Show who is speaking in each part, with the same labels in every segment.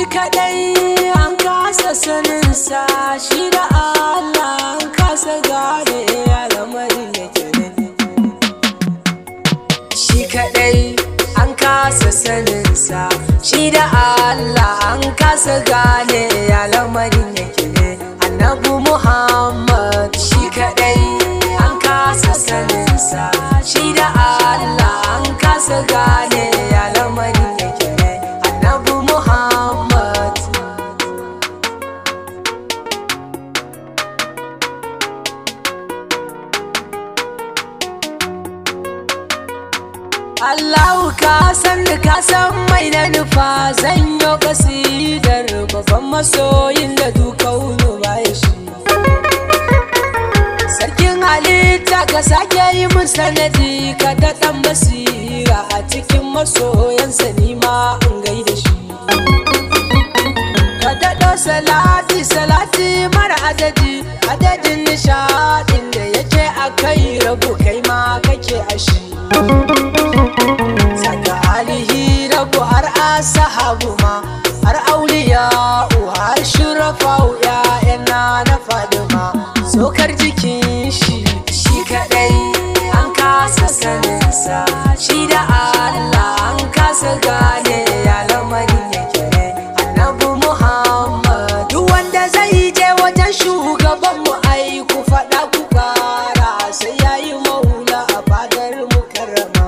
Speaker 1: kadai an kasa saninsa shi da Allah an kasa gane ya lamarin yake ne shi kadai an kasa saninsa shi da Allah an kasa gane ya lamarin yake ne annabu Muhammad shi kadai an kasa saninsa shi da Allah an kasa gane ya lamarin yake ne annabu Muhammad Allahu ka san da ka san mai na nufa zan yi kasidar babban masoyin da dukaunu baya shi Sarkin halitta ka sake yi mun sanadi ka daɗan basira a cikin masoyansa nima in gaida shi Ka daɗo salati salati mara adadi adadin nishaɗin da yake a kai rabu kai ma kake a shi saka alihi rabu har asahabu ma har auliya har shurafa ya'yana na fadima sokar jikin shi shi kadai an kasa saninsa shi da Allah an kasa gane ya lamarin yake ne annabi Muhammad duk wanda zai je wajen shugaban mu ai ku faɗa ku kara sai yayi maula a fadar mukarrama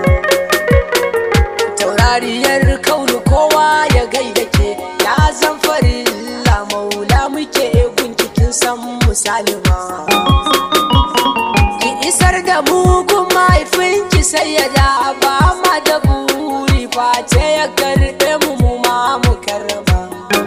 Speaker 1: taurariyar kaunu kowa ya gaida ke ya zan farilla maula muke gunkikin san musalima ki isar da mu kun mahaifinki sai ya da ba ma da buri face ya karɓe mu mu ma mu karrama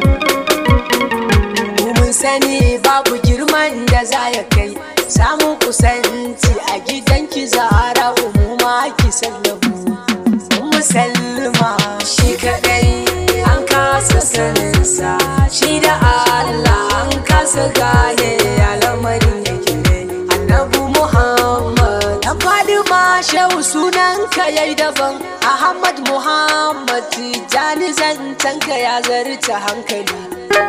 Speaker 1: mu mun sani babu girman da za ya kai samun kusanci a gidanki zara umuma ki sallamu musalma shi kadai an kasa saninsa shi da Allah an kasa gane ya lamarin yake ne annabu Muhammad dan Fadima shehu sunan ka yayi daban Ahmad Muhammad Tijani zantanka ya zarta hankali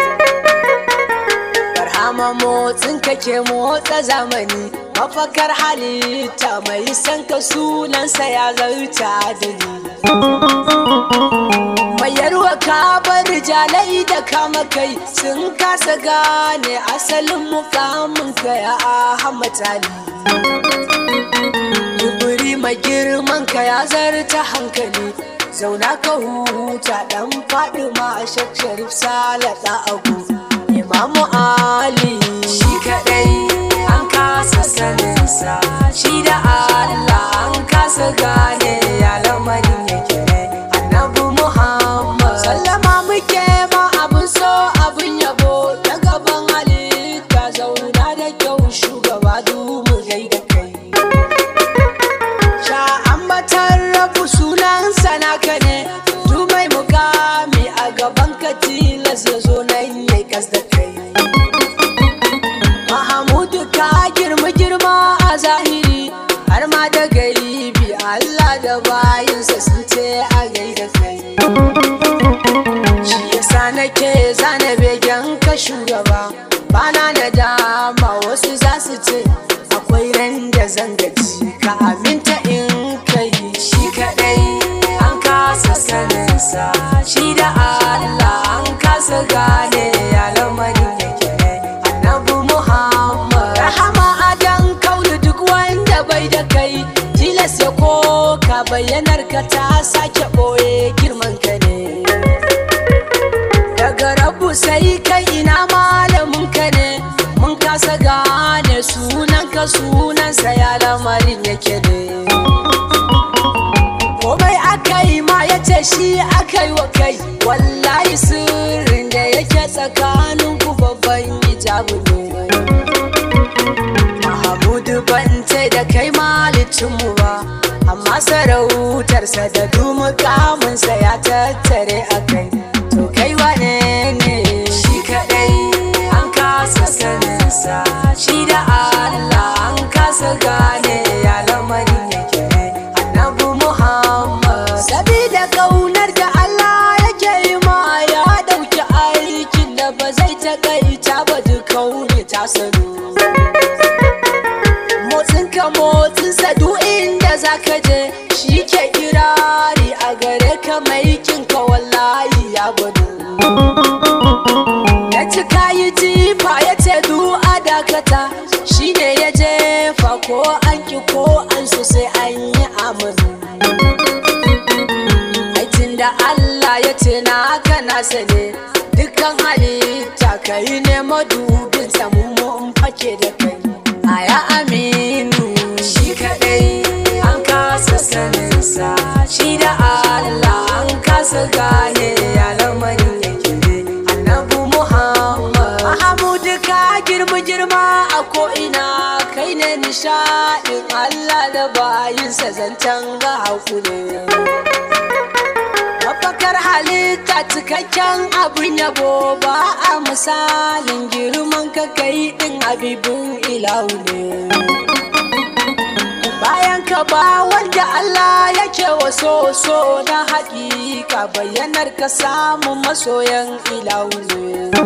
Speaker 1: Barhama motsin ka ke motsa zamani mafakar halitta mai san ka sunansa ya zarta adali Mayarwa ka bar jalai da kama kai sun kasa gane asalin mukamin ka ya Ahmad Ali. Duburi mai girman ka ya zarta hankali zauna ka huta dan faɗi ma shak sharif salata agu Imamu Ali shi kaɗai an kasa saninsa shi da Allah an kasa gane ya lamarin yake ne annabi Muhammad sallama muke ma abin so abin yabo ta gaban halitta zauna da kyau shugaba du mu gaida kai sha ambatar rabu sunan sanaka ne du mai mukami a gaban ka tilas ya zo nan ya kas da kai Mahamudu ka girma girma a zahiri har ma da gaibi Allah da bayinsa sun ce a gaida kai shi yasa nake zana begen ka shugaba bana da dama wasu za su ce akwai ran da zan gaji ka aminta in kai shi kadai an kasa saninsa shi da Allah an kasa gane ya lamarin yake ne annabi Muhammad rahama adan kaulu duk wanda bai da kai tilas ya koka bayyanar ka ta sake boye girman ka ne daga rabu sai kai ina malamin ka ne mun kasa gane sunan ka sunansa ya lamarin yake ne komai aka yi ma ya ce shi aka yi wa kai wallahi sirrin da yake tsakanin ku babban hijabu ne Mahamudu ban ce da kai malicinmu ba amma sarautarsa da dumukamunsa ya tattare a kai to kai wane ne shi kadai an kasa saninsa shi da Allah an kasa gane ya lamarin yake ne annabi Muhammad sabida kaunar da Allah yake yi ma ya dauki ta kai ta badu kaune ta sanu motsin ka motsin sa duk inda zaka je shi ke kirari a gare ka mai kinka wallahi ya badu ya ci kayi jifa ya ce du a dakata shi ne ya jefa ko an ki ko an so sai an yi amanu aikin da Allah ya ce na haka nasa ne dukkan halitta kai ne madubin samu mun fake da kai aya aminu shi kadai an kasa saninsa shi da Allah an kasa gane ya lamarin yake ne annabu muhammad mahamudu ka girma girma a ko'ina kai ne nishaɗin Allah da bayinsa zancen ga hakuri mafakar halitta cikakken abin yabo ba a misalin girman ka kai din habibin ilahu ne bayan ka ba wanda Allah yake waso so na haƙiƙa bayyanar ka samun masoyan ilahu ne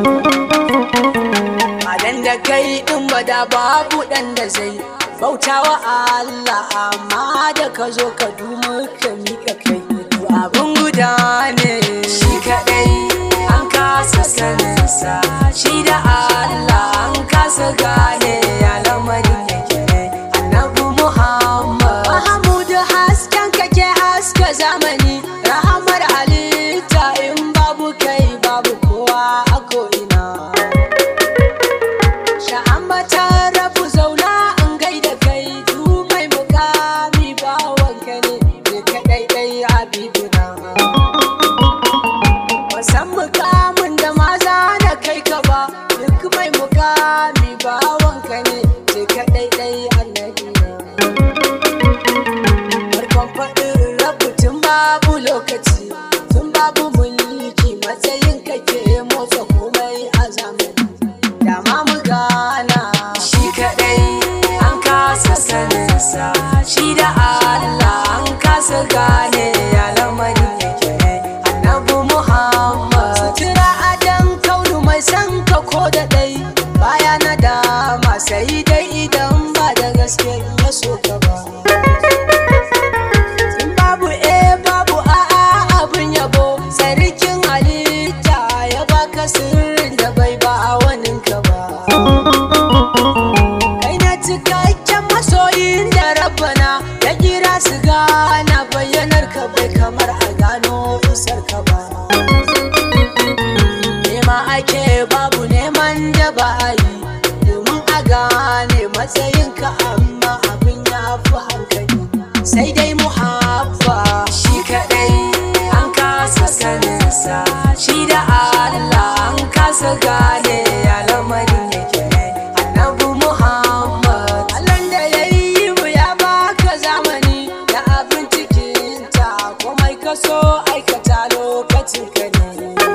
Speaker 1: Madan da kai din bada babu ɗan da zai bautawa Allah amma da ka zo ka dumu ka miƙa kai abin guda ne shi kaɗai an kasa saninsa shi da Allah an kasa gane ya lamarin yake ne annabi Muhammad Mahamudu hasken kake haska zamani rahamar halitta in babu kai babu kowa a ko'ina sha'ambatar rabu zauna in gaida kai du mai mukami bawanka ne ne kaɗai ɗai habibuna wasan mukamin da maza na kai ka ba duk mai mukami bawanka ne ne kaɗai ɗai annabina farkon faɗin rabu tun babu lokaci tun babu mulki matsayin kake motsa komai a zamani dama mu gana shi kadai an kasa saninsa shi da Allah an kasa gane ya lamarin yake ne annabi Muhammad sutura adan kaunu mai san ka ko da dai baya na dama sai dai idan ba da gaske ya so ka ba in babu eh babu a'a abin yabo sarkin halitta ya baka sirrin da bai ba a waninka ba kai na cikakken masoyin da rabbana ya kira su gana bayyanar ka bai kamar a gano isar ka ba nema ake babu neman da ba a yi domin a gane matsayinka amma abin ya fi hankali sai dai muhabba shi kadai an kasa saninsa shi da Allah an kasa gane ya lamarin yake ne annabi Muhammad Allah da ya yi mu ya baka zamani da abin cikinta komai ka so aikata lokacin ka ne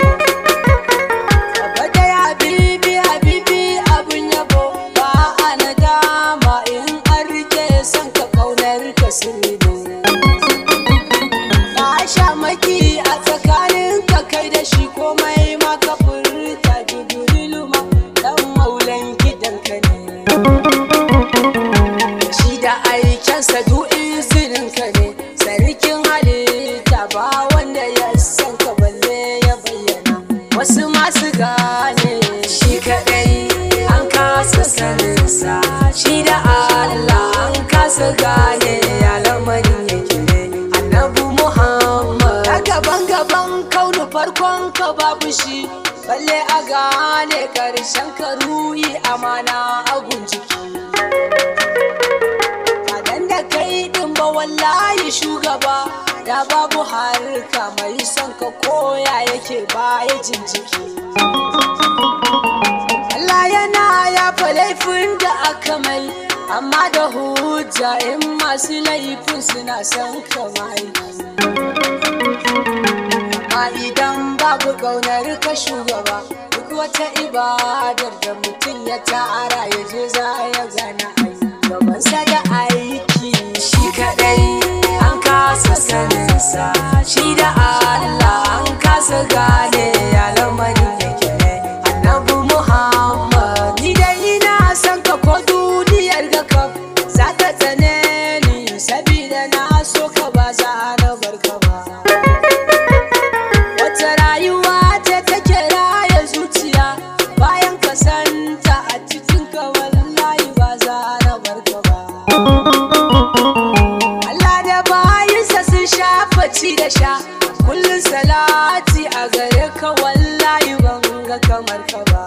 Speaker 1: Baba da habibi habibi abin yabo ba a nadama in an rike son ka kaunar ka sirri Ba sha maki a tsakanin ka kai da shi komai ma ka furta jibrilu ma dan maulan gidan ka ne shi da aikensa duk izinin ka ne sarkin halitta ba wanda ya san ka balle ya bayyana wasu masu gane shi kadai an kasa saninsa shi da Allah an kasa gane ya lamarin yake ne annabi Muhammad a gaban gaban kaunu farkon ka babu shi balle a gane karshen ka ruhi amana agun jiki Kadan da kai din ba wallahi shugaba da babu harka mai son ka koya yake baya jin jiki. Allah yana yafa laifin da aka mai amma da hujja in masu laifin suna son ka mai. Amma idan babu ƙaunar ka shugaba duk wata ibadar da mutum ya tara ya je za ya gana ai. gabansa da aiki shi kadai an kasa saninsa shi da Allah an kasa gane ya lamarin yake ne annabi ga kamar ka ba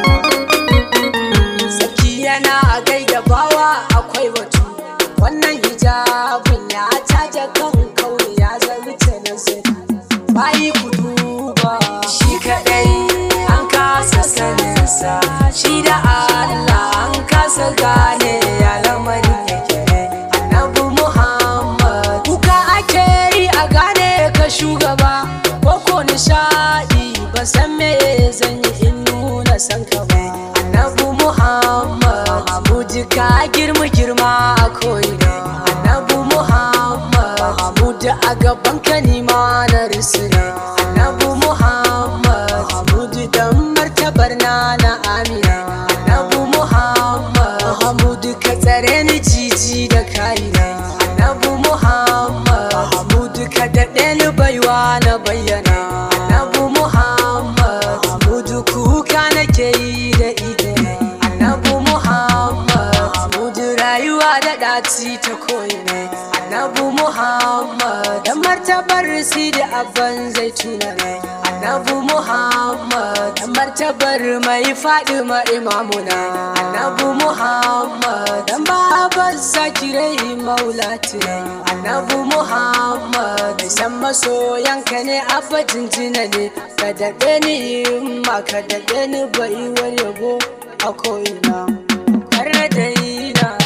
Speaker 1: Sarki yana a gaida bawa akwai batu wannan hijabin ya taja kan kauri ya zarce nazari bayi ku duba shi kadai an kasa saninsa shi da Allah an kasa gane ya lamarin yake ne annabi Muhammad kuka ake yi a gane ka shugaba ko ko nishadi ba san me zan yi in nuna san ka ba annabi Muhammad Mahmud ka girma girma a koyi annabi Muhammad Mahmud a gaban ka ni ma na risina annabi Muhammad Mahmud dan martabar na na amina annabi Muhammad Mahmud ka tsare ni jiji da kaina annabi Muhammad Mahmud ka daɗe ni baiwa na bayyana annabi Muhammad Mahmud kuka nake yi da ide annabi Muhammad Mahmud rayuwa da ɗaci ta koyi ne annabi Muhammad da martabar si da abban zai tuna ne annabi Muhammad da martabar mai faɗi ma imamuna annabi Muhammad dan babar zakirai maulati ne annabi Muhammad mai san masoyanka ne abba jinjina ne ka daɗe ni ma ka daɗe ni baiwar yabo a ko'ina kar da yi na